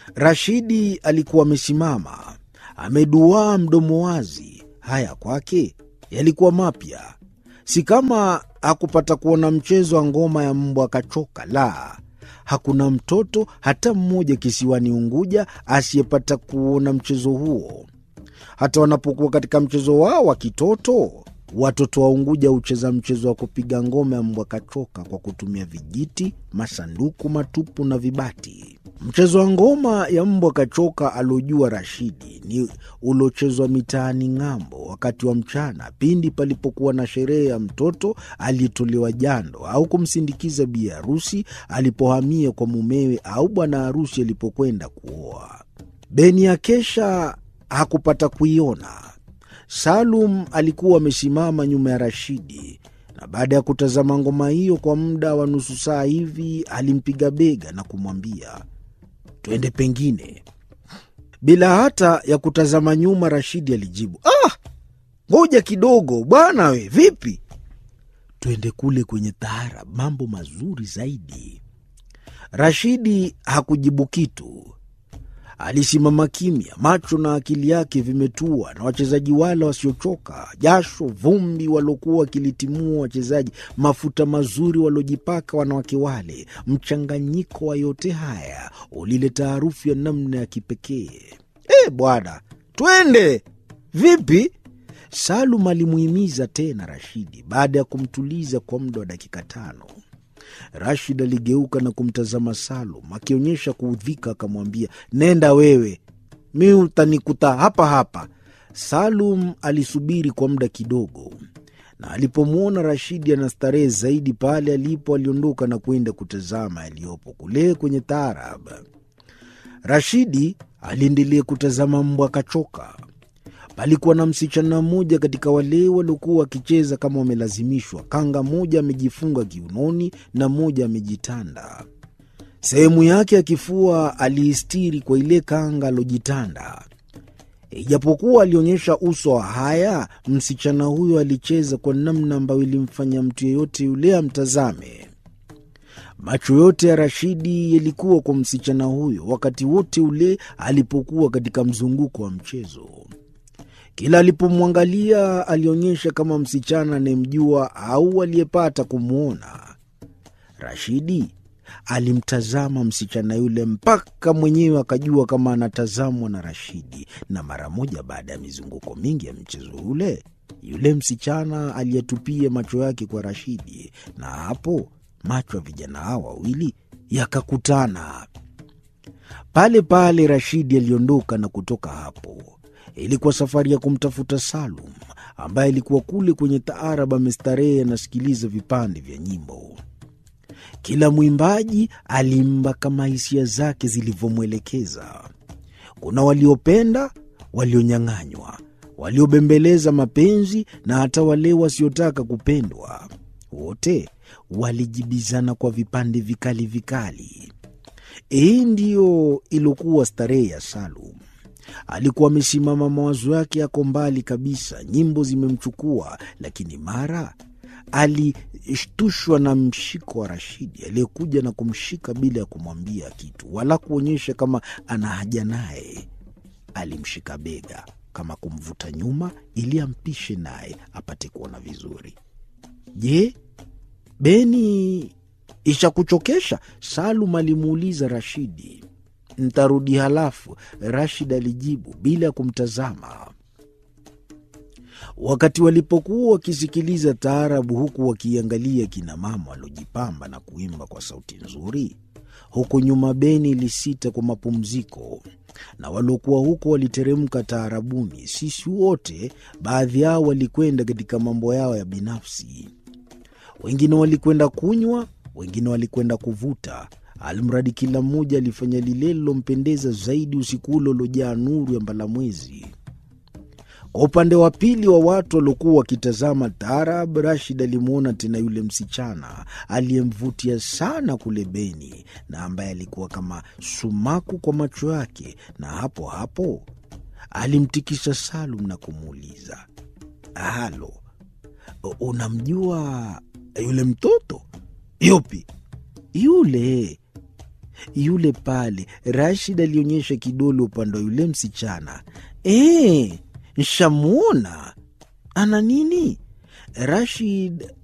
Rashidi alikuwa amesimama ameduaa, mdomo wazi. Haya kwake yalikuwa mapya, si kama hakupata kuona mchezo wa ngoma ya mbwa akachoka. La, hakuna mtoto hata mmoja kisiwani Unguja asiyepata kuona mchezo huo. Hata wanapokuwa katika mchezo wao wa kitoto, watoto wa Unguja hucheza mchezo wa kupiga ngoma ya mbwa kachoka kwa kutumia vijiti, masanduku matupu na vibati. Mchezo wa ngoma ya mbwa kachoka aliojua Rashidi ni uliochezwa mitaani ng'ambo wakati wa mchana, pindi palipokuwa na sherehe ya mtoto aliyetolewa jando au kumsindikiza bi harusi alipohamia kwa mumewe au bwana harusi alipokwenda kuoa. Beni ya kesha hakupata kuiona. Salum alikuwa amesimama nyuma ya Rashidi na baada ya kutazama ngoma hiyo kwa muda wa nusu saa hivi, alimpiga bega na kumwambia twende pengine. Bila hata ya kutazama nyuma, Rashidi alijibu, ah, ngoja kidogo bwana, we vipi? Twende kule kwenye taarab, mambo mazuri zaidi. Rashidi hakujibu kitu. Alisimama kimya, macho na akili yake vimetua na wachezaji wale wasiochoka, jasho vumbi waliokuwa wakilitimua wachezaji, mafuta mazuri waliojipaka wanawake wale. Mchanganyiko wa yote haya ulileta harufu ya namna ya kipekee. E bwana, twende vipi? Salum alimuhimiza tena Rashidi baada ya kumtuliza kwa muda wa dakika tano. Rashid aligeuka na kumtazama Salum akionyesha kuudhika, akamwambia nenda wewe, mi utanikuta hapa hapa. Salum alisubiri kwa muda kidogo, na alipomwona Rashidi anastarehe zaidi pale alipo, aliondoka na kwenda kutazama yaliyopo kule kwenye taarab. Rashidi aliendelea kutazama mbwa kachoka. Palikuwa na msichana mmoja katika wale waliokuwa wakicheza kama wamelazimishwa. Kanga moja amejifunga kiunoni na moja amejitanda. Sehemu yake ya kifua aliistiri kwa ile kanga alojitanda. Ijapokuwa alionyesha uso wa haya, msichana huyo alicheza kwa namna ambayo ilimfanya mtu yeyote yule amtazame. Macho yote ya Rashidi yalikuwa kwa msichana huyo wakati wote ule alipokuwa katika mzunguko wa mchezo. Kila alipomwangalia alionyesha kama msichana anayemjua au aliyepata kumwona. Rashidi alimtazama msichana yule mpaka mwenyewe akajua kama anatazamwa na Rashidi, na mara moja baada ya mizunguko mingi ya mchezo ule, yule msichana aliyetupia macho yake kwa Rashidi, na hapo macho ya vijana hawa wawili yakakutana. Pale pale Rashidi aliondoka na kutoka hapo ilikuwa safari ya kumtafuta Salum ambaye alikuwa kule kwenye taarab amestarehe, anasikiliza vipande vya nyimbo. Kila mwimbaji alimba kama hisia zake zilivyomwelekeza. Kuna waliopenda, walionyang'anywa, waliobembeleza mapenzi na hata wale wasiotaka kupendwa. Wote walijibizana kwa vipande vikali vikali. Hii ndiyo iliokuwa starehe ya Salum. Alikuwa amesimama, mawazo yake yako mbali kabisa, nyimbo zimemchukua, lakini mara alishtushwa na mshiko wa Rashidi aliyekuja na kumshika bila ya kumwambia kitu wala kuonyesha kama ana haja naye. Alimshika bega kama kumvuta nyuma ili ampishe naye apate kuona vizuri. Je, Beni ishakuchokesha? Salum alimuuliza Rashidi. Ntarudi halafu, Rashid alijibu bila ya kumtazama. Wakati walipokuwa wakisikiliza taarabu, huku wakiangalia kina mama waliojipamba na kuimba kwa sauti nzuri, huku nyuma Beni ilisita kwa mapumziko, na waliokuwa huko waliteremka taarabuni. Sisi wote, baadhi yao walikwenda katika mambo yao ya binafsi, wengine walikwenda kunywa, wengine walikwenda kuvuta Almradi kila mmoja alifanya lile lilompendeza zaidi usiku ule uliojaa nuru ya mbalamwezi. Kwa upande wa pili wa watu waliokuwa wakitazama taarab, Rashid alimwona tena yule msichana aliyemvutia sana kule Beni na ambaye alikuwa kama sumaku kwa macho yake, na hapo hapo alimtikisa Salum na kumuuliza, halo, unamjua yule mtoto? Yupi? Yule Yule pale. Rashid alionyesha kidole upande wa yule msichana. E, nshamwona ana nini? Rashid